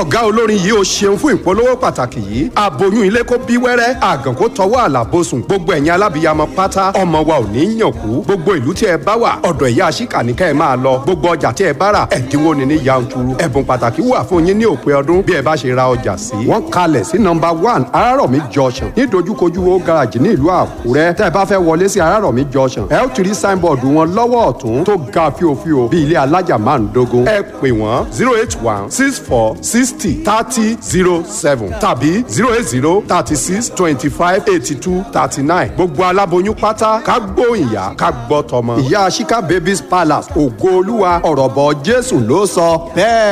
ọ̀gá olórin yìí ó ṣeun fún ìpolówó pàtàkì yìí aboyún ilé kó bí wẹ́rẹ́ àgàn kó tọwọ́ àlàbòsùn gbogbo ẹ̀yin alábìyamọ pátá ọmọ wa ò ní yàn kú gbogbo ìlú tí ẹ bá wà ọ̀dọ̀ ìyá àṣìkà ní ká ẹ máa lọ gbogbo ọjà tí ẹ bá rà ẹ̀dínwó ni ní yanturu ẹ̀bùn pàtàkì wà fún yín ní òpin ọdún bí ẹ bá ṣe ra ọjà sí. wọ́n kalẹ̀ sí nọmba one arárọ̀mí junction ní dojúkojú wo garage ní ìlú àkúrẹ́ tẹ́ ẹ bá fẹ́ wọlé sí arárọ̀mí junction ẹ ó ti rí signboard wọn lọ́wọ́ ọ̀tún tó ga fíofío bí ilé alájà márùndógún ẹ pè wọ́n zero eight one six four sixty thirty zero seven tàbí zero eight zero thirty six twenty five eighty two thirty nine gbogbo aláboyún pátá ká gbóyìnyá ká gbọ́ tọmọ. ìyá Shika babies palace ògo olúwa ọ̀rọ̀ bọ̀ jésù ló sọ bẹ́ẹ̀.